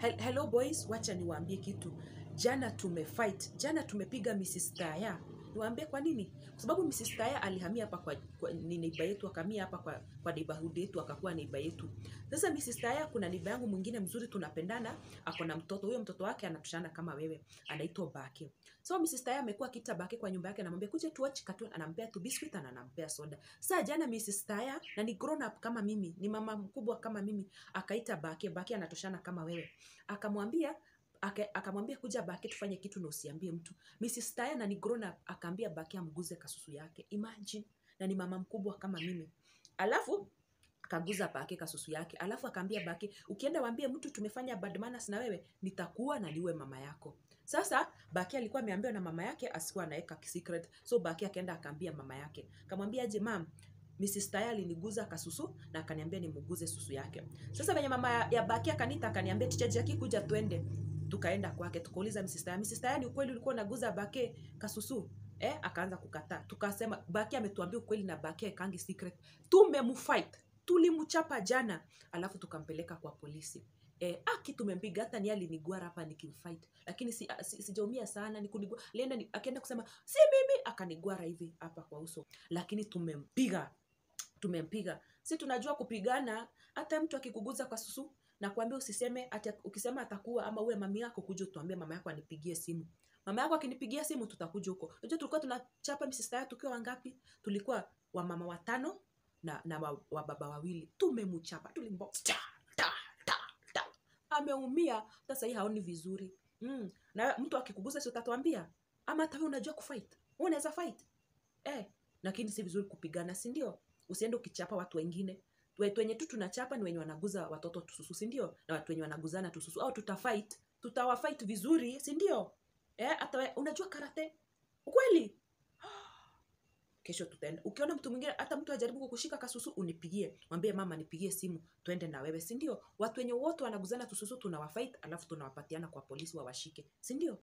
Hel hello boys, wacha niwaambie kitu. Jana tumefight, jana tumepiga Mrs. Taya. Niwaambie kwa nini? Kwa sababu Mrs. Taya alihamia hapa kwa, kwa ni neighbor yetu, akamia hapa kwa, kwa neighborhood yetu, akakuwa neighbor yetu. Sasa Mrs. Taya, kuna neighbor yangu mwingine mzuri, tunapendana, ako na mtoto. Huyo mtoto wake anatushana kama wewe, anaitwa Bake. So Mrs. Taya amekuwa akita Bake kwa nyumba yake, anamwambia kuja tu watch cartoon, anampea tu biscuit na anampea soda. Sasa jana Mrs. Taya, na ni grown up kama mimi, ni mama mkubwa kama mimi, akaita Bake, Bake anatoshana kama wewe, akamwambia aka- akamwambia kuja Bake tufanye kitu na usiambie mtu. Mrs. Taya na ni grown up akaambia Bake amguze kasusu yake. Imagine, na ni mama mkubwa kama mimi. Alafu akaguza Bake kasusu yake, alafu akaambia Bake, ukienda waambie mtu tumefanya bad manners na wewe, nitakuwa na niwe mama yako. Sasa Bake alikuwa ameambiwa na mama yake asikuwa anaweka secret, so Bake akaenda akaambia mama yake, kamwambia aje, mam Mrs. Taya aliniguza kasusu na akaniambia nimuguze susu yake. Sasa venye mama ya- ya Bake akanita akaniambia ticha Jackie kuja twende. Tukaenda kwake tukauliza Mrs. Taya, Mrs. Taya ni ukweli ulikuwa unaguza Bake kasusu? Eh, akaanza kukataa. Tukasema Bake ametuambia ukweli na Bake kangi secret. Tumemfight. Tulimchapa jana, alafu tukampeleka kwa polisi. Eh, aki tumempiga hata ni alinigwara hapa nikimfight. Lakini si, si, sijaumia sana ni kunigwa. Alienda ni, akaenda kusema si mimi akanigwara hivi hapa kwa uso. Lakini tumempiga. Tumempiga. Si tunajua kupigana hata mtu akikuguza kwa susu na kuambia usiseme ati ukisema atakuwa ama uwe mami yako kuja utuambie mama yako anipigie simu. Mama yako akinipigia simu tutakuja huko. Unajua tulikuwa tunachapa Mrs. Taya tukiwa wangapi? Tulikuwa wamama watano na, na wa, wa baba wawili. Tumemchapa, tulimbo ta, ta, ta, ta. Ameumia sasa, hii haoni vizuri mm. Na mtu akikuguza si utatuambia, ama hata wewe unajua kufight, wewe unaweza fight eh, lakini si vizuri kupigana, si ndio? Usiende ukichapa watu wengine. Watu wenye tu tunachapa ni wenye wanaguza watoto tususu, si ndio? Na watu wenye wanaguzana tususu, au tutafight, tutawafight vizuri, si ndio? Eh, hata we- unajua karate ukweli kesho tutaenda ukiona mtu mwingine hata mtu ajaribu kukushika kasusu unipigie mwambie mama nipigie simu twende na wewe si ndio watu wenye wote wanaguzana tususu tunawafight alafu tunawapatiana kwa polisi wawashike si ndio